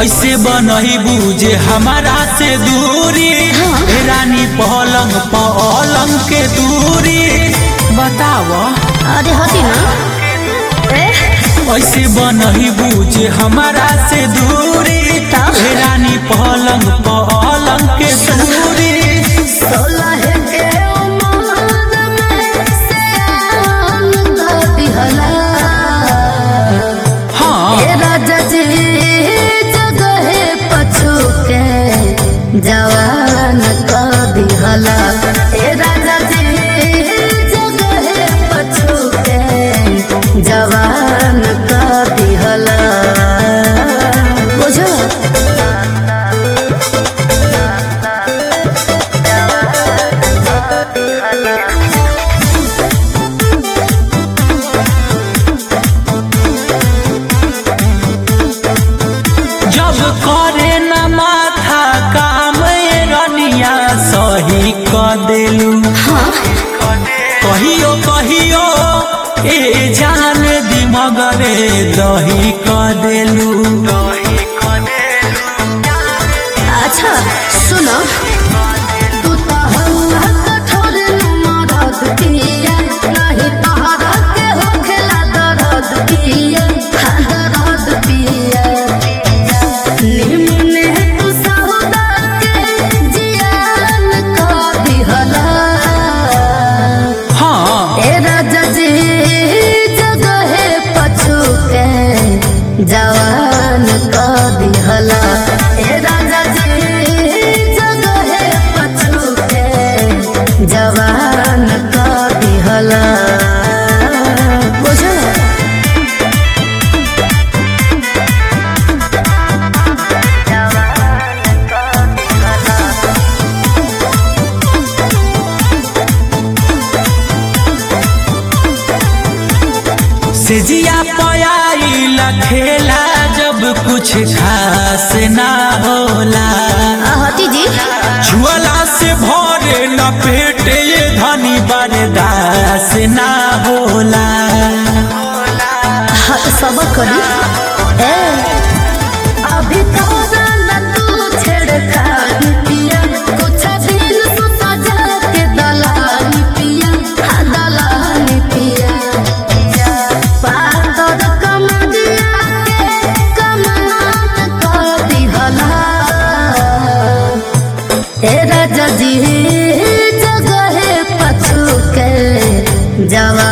कैसे बनही बुझे हमारा से दूरी हे रानी पलंग पलंग के दूरी बताव अरे हटी ना ए कैसे बनही बुझे हमारा से दूरी हे रानी पलंग पलंग के दूरी सोलह के उमर में सियान दिहला हाँ ए राजा जी जगहे पछू के जवान क दिहला ए राजा जी जगहे पछू के जवान क दिहला बुझो जब करे न माथा काम ए रनिया सही क देलू कहियो कहियो ए जान दिमगरे दही क देलू अच्छा सुनो तू तो हल्ला कठोर मरद पिया नहीं तहरा के होखेला दर्द पिया दर्द पिया निमने तू सौदा के जियान का दिहला हाँ ए राजा जी जगहे पछू के जवान क दिहला ए राजा जी जगहे पछू के जवान क दिहला बुझल सिजिया पयाई खेला जब कुछ खास ना होला हती जी छुअला से भरे न पेट ये धनी बरदास ना होला हाँ सब करी ए अभी तो ना तू छेड़खानी पिया कुछ दिन तू सजा के दलानी पिया हाँ दलानी पिया पातर कमरिया के कमान कर दिहला ए राजा जी जगहे पछू के जवा